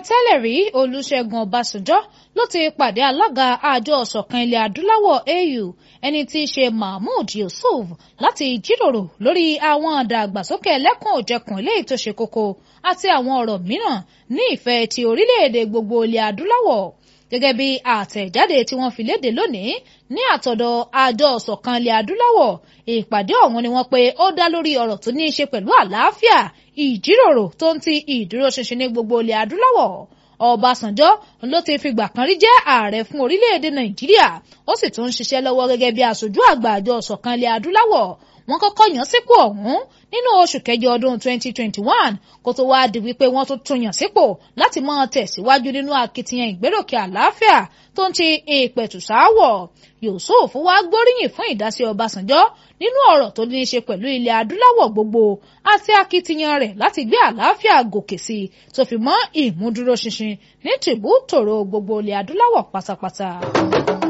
tẹ́lẹ̀ rí olùṣègùn ọbásanjọ́ ló ti pàdé alága àjọ ọ̀ṣọ̀kan ilẹ̀ adúláwọ̀ au ẹni tí í ṣe mahmood yusuf láti jíròrò lórí àwọn àdàgbàsókè ẹlẹ́kùn òjẹkùn eléyìí tó ṣe kókó àti àwọn ọ̀rọ̀ mìíràn ní ìfẹ́ ti orílẹ̀-èdè gbogbo ilẹ̀ adúláwọ̀ gẹ́gẹ́ bí àtẹ̀jáde tí wọ́n fi léde lónìí ní àtọ̀dọ̀ àjọ ọ̀ṣọ̀kan ilẹ̀ adúláwọ̀ ìpàdé ọ̀hún ni wọ́n pé ó dá lórí ọ̀rọ̀ tó ní í ṣe pẹ̀lú àlàáfíà ìjíròrò tó ń ti ìdúróṣinṣin ní gbogbo ilẹ̀ adúláwọ̀ Ọbásanjọ́ ló ti fìgbà kan rí jẹ́ ààrẹ fún orílẹ̀-èdè Nàìjíríà ó sì tún ń ṣiṣẹ́ lọ́wọ́ gẹ́gẹ́ bí aṣojú àgbà àjọ ọ̀ṣọ̀kan ilẹ̀ adúláwọ̀ wọ́n kọ́kọ́ yàn sípò ọ̀hún nínú oṣù kẹjọ ọdún 2021 kó tó wáá di wípé wọ́n tún tún yàn sípò láti máa tẹ̀síwájú nínú akitiyan ìgbéròkè àlàáfíà tó ń ti ìpẹ̀tùsáwọ̀ Yusuf wá gbóríyìn fún ìdásí Ọbásanjọ́ nínú ọ̀rọ̀ tó ní í ṣe pẹ̀lú ilẹ̀ adúláwọ̀ gbogbo àti akitiyan rẹ̀ láti gbé àlàáfíà gòkè sí i tó fi mọ́ ìmúdúróṣinṣin ní tìbú tòró gbogbo ilẹ̀ adúláwọ̀ pátápátá.